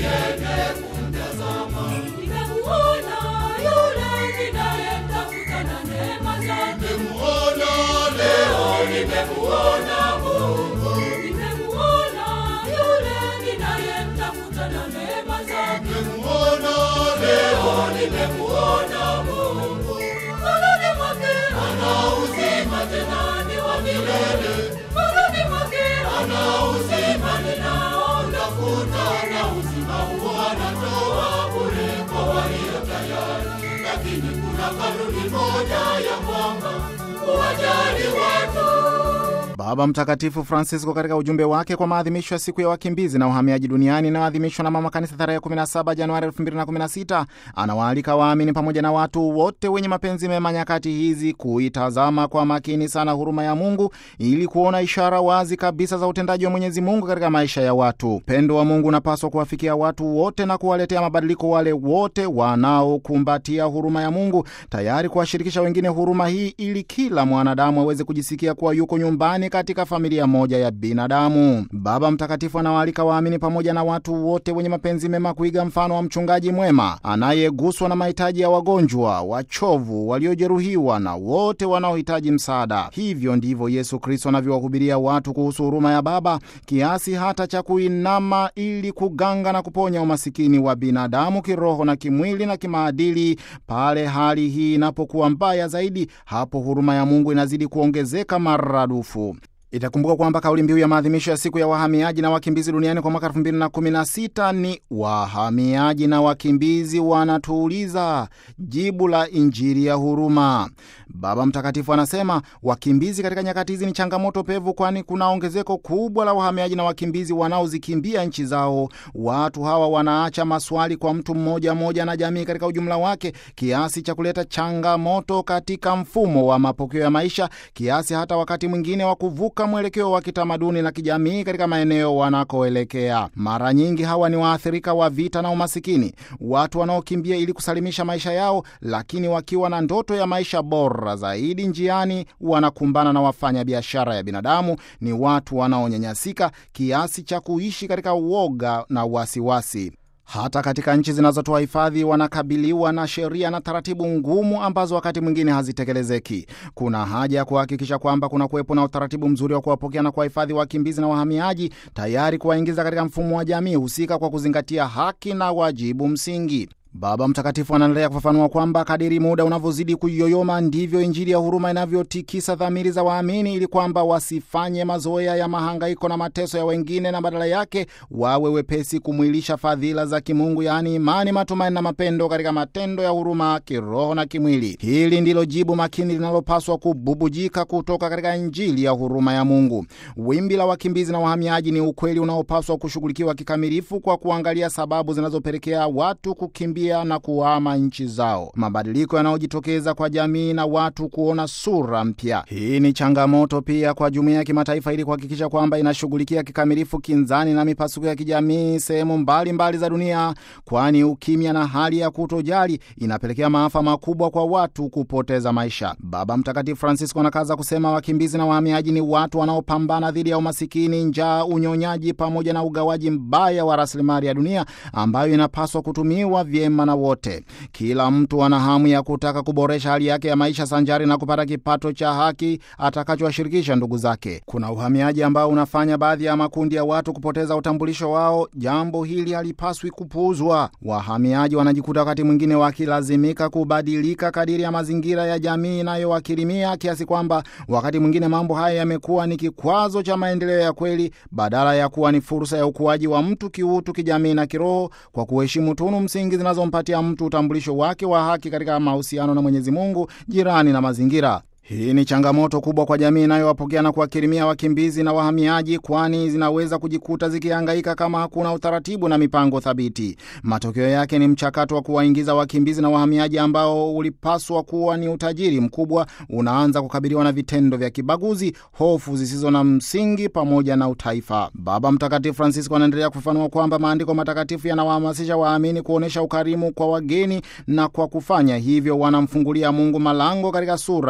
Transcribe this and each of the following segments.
niende kumtazama. Nimemuona yule ninayemtafuta na neema zake. Nimemuona leo, nimemuona Mungu. Nimemuona yule ninayemtafuta na neema zake. Nimemuona leo, nimemuona Mungu. Moyoni mwake ana uzima tena ni wa milele. Moyoni mwake ana uzima ninaotafuta, na uzima huo anatoa bure kwa walio tayari. Lakini kuna kanuni moja ya kwamba kuwajali watu Baba Mtakatifu Francisco katika ujumbe wake kwa maadhimisho ya siku ya wakimbizi na uhamiaji duniani inayoadhimishwa na Mama Kanisa tarehe 17 Januari 2016 anawaalika waamini pamoja na watu wote wenye mapenzi mema nyakati hizi kuitazama kwa makini sana huruma ya Mungu ili kuona ishara wazi kabisa za utendaji wa Mwenyezi Mungu katika maisha ya watu. Upendo wa Mungu unapaswa kuwafikia watu wote na kuwaletea mabadiliko wale wote wanaokumbatia huruma ya Mungu, tayari kuwashirikisha wengine huruma hii ili kila mwanadamu aweze kujisikia kuwa yuko nyumbani katika familia moja ya binadamu. Baba Mtakatifu anawaalika waamini pamoja na watu wote wenye mapenzi mema kuiga mfano wa mchungaji mwema anayeguswa na mahitaji ya wagonjwa, wachovu, waliojeruhiwa na wote wanaohitaji msaada. Hivyo ndivyo Yesu Kristo anavyowahubiria watu kuhusu huruma ya Baba, kiasi hata cha kuinama ili kuganga na kuponya umasikini wa binadamu kiroho na kimwili na kimaadili. Pale hali hii inapokuwa mbaya zaidi, hapo huruma ya Mungu inazidi kuongezeka maradufu. Itakumbuka kwamba kauli mbiu ya maadhimisho ya siku ya wahamiaji na wakimbizi duniani kwa mwaka 2016 ni wahamiaji na wakimbizi wanatuuliza, jibu la Injili ya huruma. Baba Mtakatifu anasema wakimbizi katika nyakati hizi ni changamoto pevu, kwani kuna ongezeko kubwa la wahamiaji na wakimbizi wanaozikimbia nchi zao. Watu hawa wanaacha maswali kwa mtu mmoja mmoja na jamii katika ujumla wake, kiasi cha kuleta changamoto katika mfumo wa mapokeo ya maisha, kiasi hata wakati mwingine wa kuvuka mwelekeo wa kitamaduni na kijamii katika maeneo wanakoelekea. Mara nyingi hawa ni waathirika wa vita na umasikini, watu wanaokimbia ili kusalimisha maisha yao, lakini wakiwa na ndoto ya maisha bora zaidi, njiani wanakumbana na wafanya biashara ya binadamu. Ni watu wanaonyanyasika kiasi cha kuishi katika uoga na wasiwasi. Hata katika nchi zinazotoa hifadhi wanakabiliwa na sheria na taratibu ngumu ambazo wakati mwingine hazitekelezeki. Kuna haja ya kuhakikisha kwamba kuna kuwepo na utaratibu mzuri wa kuwapokea na kuwahifadhi wakimbizi na wahamiaji, tayari kuwaingiza katika mfumo wa jamii husika kwa kuzingatia haki na wajibu msingi. Baba Mtakatifu anaendelea kufafanua kwamba kadiri muda unavyozidi kuyoyoma ndivyo Injili ya huruma inavyotikisa dhamiri za waamini, ili kwamba wasifanye mazoea ya mahangaiko na mateso ya wengine, na badala yake wawe wepesi kumwilisha fadhila za kimungu, yaani imani, matumaini na mapendo katika matendo ya huruma kiroho na kimwili. Hili ndilo jibu makini linalopaswa kububujika kutoka katika Injili ya huruma ya Mungu. Wimbi la wakimbizi na wahamiaji ni ukweli unaopaswa kushughulikiwa kikamilifu kwa kuangalia sababu zinazopelekea watu kukimbia na kuhama nchi zao, mabadiliko yanayojitokeza kwa jamii na watu kuona sura mpya. Hii ni changamoto pia kwa jumuiya ya kimataifa ili kuhakikisha kwamba inashughulikia kikamilifu kinzani na mipasuko ya kijamii sehemu mbalimbali za dunia, kwani ukimya na hali ya kutojali inapelekea maafa makubwa kwa watu kupoteza maisha. Baba Mtakatifu Francisco anakaza kusema wakimbizi na wahamiaji ni watu wanaopambana dhidi ya umasikini, njaa, unyonyaji pamoja na ugawaji mbaya wa rasilimali ya dunia ambayo inapaswa kutumiwa vyema na wote. Kila mtu ana hamu ya kutaka kuboresha hali yake ya maisha sanjari na kupata kipato cha haki atakachowashirikisha ndugu zake. Kuna uhamiaji ambao unafanya baadhi ya makundi ya watu kupoteza utambulisho wao. Jambo hili halipaswi kupuuzwa. Wahamiaji wanajikuta wakati mwingine wakilazimika kubadilika kadiri ya mazingira ya jamii inayowakirimia, kiasi kwamba wakati mwingine mambo haya yamekuwa ni kikwazo cha maendeleo ya kweli badala ya kuwa ni fursa ya ukuaji wa mtu kiutu, kijamii na kiroho, kwa kuheshimu tunu msingi zinazompatia mtu utambulisho wake wa haki katika mahusiano na Mwenyezi Mungu, jirani na mazingira. Hii ni changamoto kubwa kwa jamii inayowapokea na kuwakirimia wakimbizi na wahamiaji, kwani zinaweza kujikuta zikihangaika kama hakuna utaratibu na mipango thabiti. Matokeo yake ni mchakato wa kuwaingiza wakimbizi na wahamiaji ambao ulipaswa kuwa ni utajiri mkubwa, unaanza kukabiliwa na vitendo vya kibaguzi, hofu zisizo na msingi pamoja na utaifa. Baba Mtakatifu Francisco anaendelea kufafanua kwamba maandiko matakatifu yanawahamasisha waamini kuonyesha ukarimu kwa wageni, na kwa kufanya hivyo wanamfungulia Mungu malango katika sura ya jamii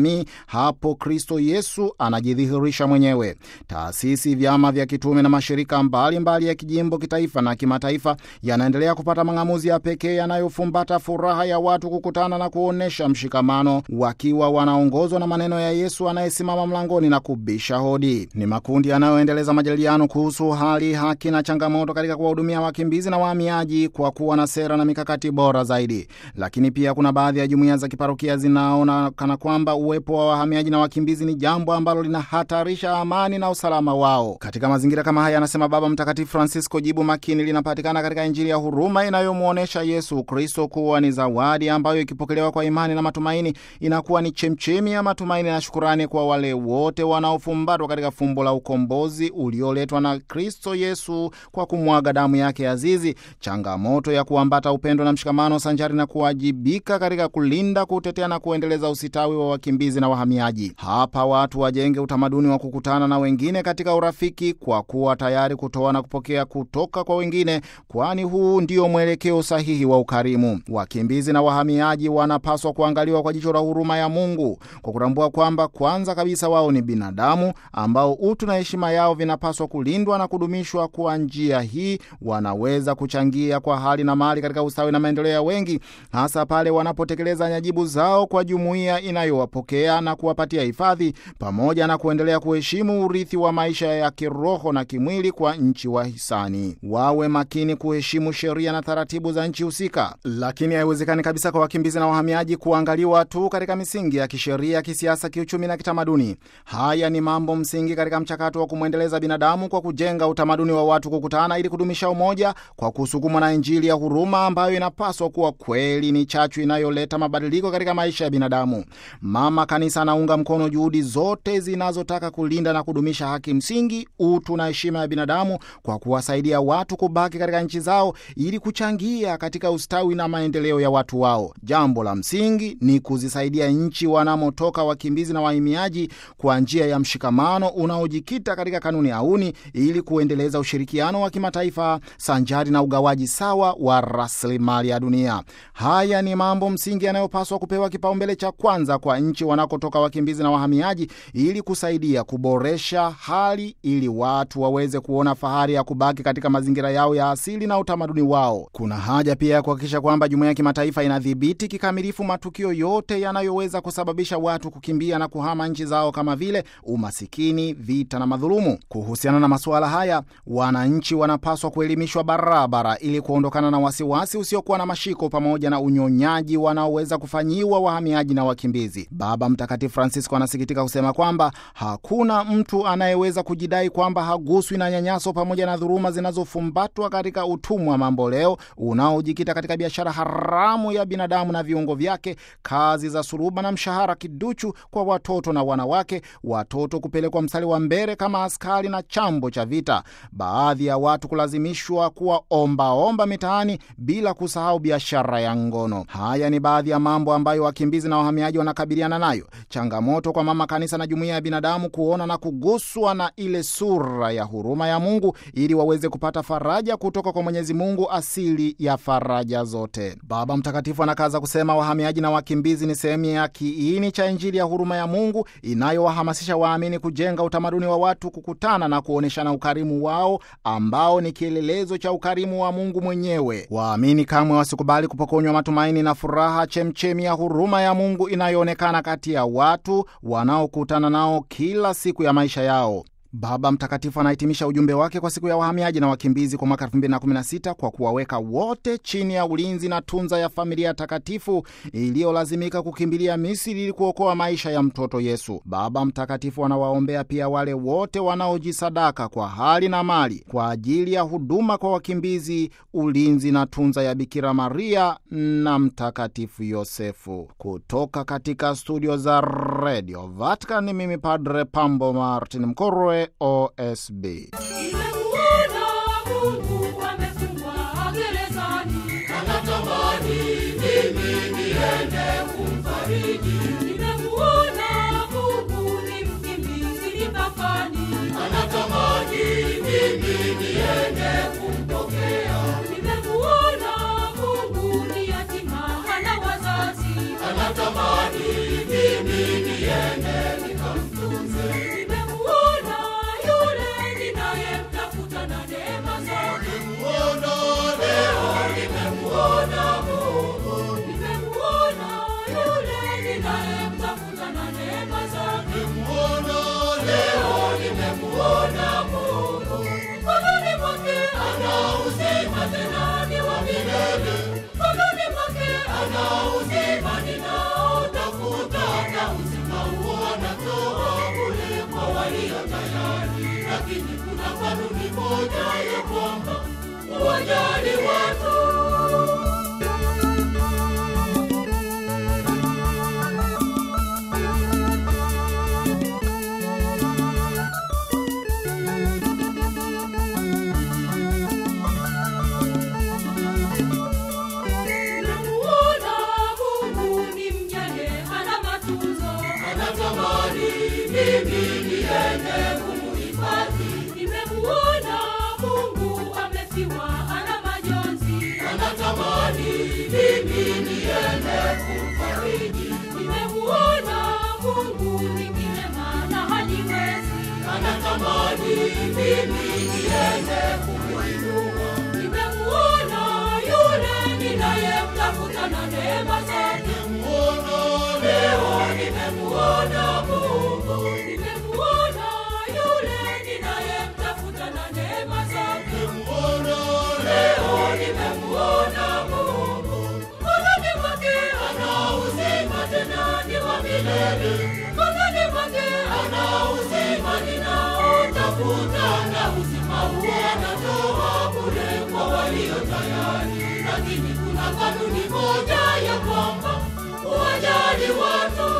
kijamii, hapo Kristo Yesu anajidhihirisha mwenyewe. Taasisi, vyama vya kitume na mashirika mbalimbali mbali ya kijimbo, kitaifa na kimataifa yanaendelea kupata mang'amuzi ya pekee yanayofumbata furaha ya watu kukutana na kuonyesha mshikamano, wakiwa wanaongozwa na maneno ya Yesu anayesimama mlangoni na kubisha hodi. Ni makundi yanayoendeleza majadiliano kuhusu hali, haki na changamoto katika kuwahudumia wakimbizi na wahamiaji kwa kuwa na sera na mikakati bora zaidi. Lakini pia kuna baadhi ya jumuiya za kiparokia zinaona kana kwamba uwepo wa wahamiaji na wakimbizi ni jambo ambalo linahatarisha amani na usalama wao. Katika mazingira kama haya, anasema Baba Mtakatifu Francisco, jibu makini linapatikana katika Injili ya huruma inayomwonyesha Yesu Kristo kuwa ni zawadi ambayo ikipokelewa kwa imani na matumaini inakuwa ni chemchemi ya matumaini na shukurani kwa wale wote wanaofumbatwa katika fumbo la ukombozi ulioletwa na Kristo Yesu kwa kumwaga damu yake azizi. Changamoto ya kuambata upendo na mshikamano sanjari na kuwajibika katika kulinda, kutetea na kuendeleza usitawi wa wakimbizi na wahamiaji. Hapa watu wajenge utamaduni wa kukutana na wengine katika urafiki, kwa kuwa tayari kutoa na kupokea kutoka kwa wengine, kwani huu ndio mwelekeo sahihi wa ukarimu. Wakimbizi na wahamiaji wanapaswa kuangaliwa kwa jicho la huruma ya Mungu, kwa kutambua kwamba kwanza kabisa wao ni binadamu ambao utu na heshima yao vinapaswa kulindwa na kudumishwa. Kwa njia hii wanaweza kuchangia kwa hali na mali katika ustawi na maendeleo ya wengi, hasa pale wanapotekeleza nyajibu zao kwa jumuiya inayowapokea na kuwapatia hifadhi, pamoja na kuendelea kuheshimu urithi wa maisha ya kiroho na kimwili kwa nchi wahisani. Wawe makini kuheshimu sheria na taratibu za nchi husika, lakini haiwezekani kabisa kwa wakimbizi na wahamiaji kuangaliwa tu katika misingi ya kisheria, kisiasa, kiuchumi na kitamaduni. Haya ni mambo msingi katika mchakato wa kumwendeleza binadamu kwa kujenga utamaduni wa watu kukutana ili kudumisha umoja kwa kusukumwa na Injili ya huruma ambayo inapaswa kuwa kweli ni chachu inayoleta mabadiliko katika maisha ya binadamu. Mama Kanisa anaunga mkono juhudi zote zinazotaka kulinda na kudumisha haki msingi, utu na heshima ya binadamu kwa kuwasaidia watu kubaki katika nchi zao ili kuchangia katika ustawi na maendeleo ya watu wao. Jambo la msingi ni kuzisaidia nchi wanamotoka wakimbizi na wahamiaji kwa njia ya mshikamano unaojikita katika kanuni auni ili kuendeleza ushirikiano wa kimataifa sanjari na ugawaji sawa wa rasilimali ya dunia. Haya ni mambo msingi yanayopaswa kupewa kipaumbele cha kwanza kwa nchi wanakotoka wakimbizi na wahamiaji ili kusaidia kuboresha hali ili watu waweze kuona fahari ya kubaki katika mazingira yao ya asili na utamaduni wao. Kuna haja pia ya kuhakikisha kwamba jumuiya ya kimataifa inadhibiti kikamilifu matukio yote yanayoweza kusababisha watu kukimbia na kuhama nchi zao kama vile umasikini, vita na madhulumu. Kuhusiana na masuala haya, wananchi wanapaswa kuelimishwa barabara ili kuondokana na wasiwasi usiokuwa na mashiko pamoja na unyonyaji wanaoweza kufanyiwa wahamiaji na wakimbizi. Baba Mtakatifu Francisco anasikitika kusema kwamba hakuna mtu anayeweza kujidai kwamba haguswi na nyanyaso pamoja na dhuluma zinazofumbatwa katika utumwa mambo leo unaojikita katika biashara haramu ya binadamu na viungo vyake, kazi za suruba na mshahara kiduchu kwa watoto na wanawake, watoto kupelekwa mstari wa mbele kama askari na chambo cha vita, baadhi ya watu kulazimishwa kuwa ombaomba mitaani, bila kusahau biashara ya ngono. Haya ni baadhi ya mambo ambayo wakimbizi na wahamiaji wanakabiliana nayo. Changamoto kwa mama kanisa na jumuiya ya binadamu kuona na kuguswa na ile sura ya huruma ya Mungu ili waweze kupata faraja kutoka kwa Mwenyezi Mungu, asili ya faraja zote. Baba Mtakatifu anakaza kusema wahamiaji na wakimbizi ni sehemu ya kiini cha Injili ya huruma ya Mungu inayowahamasisha waamini kujenga utamaduni wa watu kukutana na kuonyeshana ukarimu wao ambao ni kielelezo cha ukarimu wa Mungu mwenyewe. Waamini kamwe wasikubali kupokonywa matumaini na furaha, chemchemi ya huruma ya Mungu inayoonekana kati ya watu wanaokutana nao kila siku ya maisha yao. Baba Mtakatifu anahitimisha ujumbe wake kwa siku ya wahamiaji na wakimbizi kwa mwaka 2016 kwa kuwaweka wote chini ya ulinzi na tunza ya familia takatifu iliyolazimika kukimbilia Misri ili kuokoa maisha ya mtoto Yesu. Baba Mtakatifu anawaombea pia wale wote wanaojisadaka kwa hali na mali kwa ajili ya huduma kwa wakimbizi, ulinzi na tunza ya Bikira Maria na Mtakatifu Yosefu. Kutoka katika studio za Radio Vatican, ni mimi Padre Pambo Martin Mkorwe, OSB. Nimemuona Mungu amefungwa gerezani, anatamani mimi niende kumfariji. Nimemuona Mungu ni mkimbizi mipakani, anatamani mimi niende kumpokea. Nimemuona Mungu ni yatima hana wazazi, anatamani mimi niende ninayemtafuta na neema zake. Nimemuona leo, nimemuona Mungu. Mkononi mwake ana uzima tena ni wa milele. Mkononi mwake ana uzima ninaotafuta, na uzima huo anatoa bure kwa walio tayari. Lakini kuna kanuni moja ya kwamba uwajali watu Nimemuona Mungu ni mjane, hana matunzo, anatamani mimi niende kumuhifadhi. Nimemuona Mungu amefiwa, ana majonzi, anatamani mimi niende kumfariji. Nimemuona Mungu ni kilema na hajiwezi, anatamani mimi niende kumuinua. Nimemuona yule ninayemtafuta na neema zake. Nimemuona Leo nimemuona Mungu, nimemuona yule ninayemtafuta na neema zake. nimemuona Leo nimemuona Mungu, mkononi mwake ana uzima tena ni wa milele. Mkononi mwake ana uzima ninaotafuta, na uzima huo anatoa bure kwa walio tayari. Lakini kuna kanuni moja ya kwamba uwajali watu.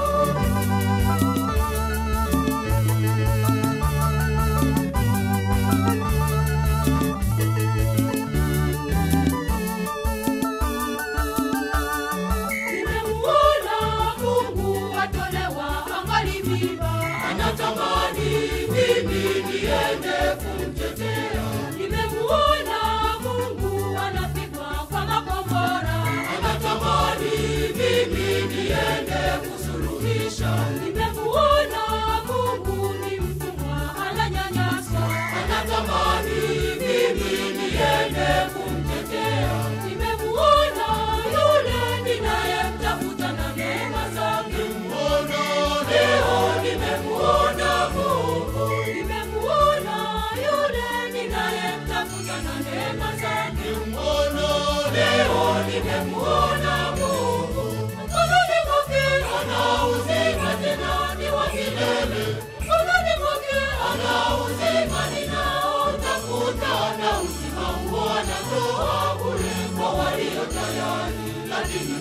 Nimemuona Mungu atolewa angali mimba, anatamani mimi niende kumtetea. Nimemuona Mungu anapigwa kwa makombora, anatamani mimi niende kusuluhisha. Nimemuona Mungu ni mtumwa ananyanyaswa, anatamani mimi niende kumtetea. Nimemuona yule ninayemtafuta na neema zake. nimemuona Leo nimemuona Mungu, nimemuona yule ninayemtafuta na neema zake. nimemuona Leo nimemuona Mungu, mkononi mwake ana uzima tena ni wa milele. Mkononi mwake ana uzima ninaotafuta, na uzima huo anatoa bure kwa walio tayari. Lakini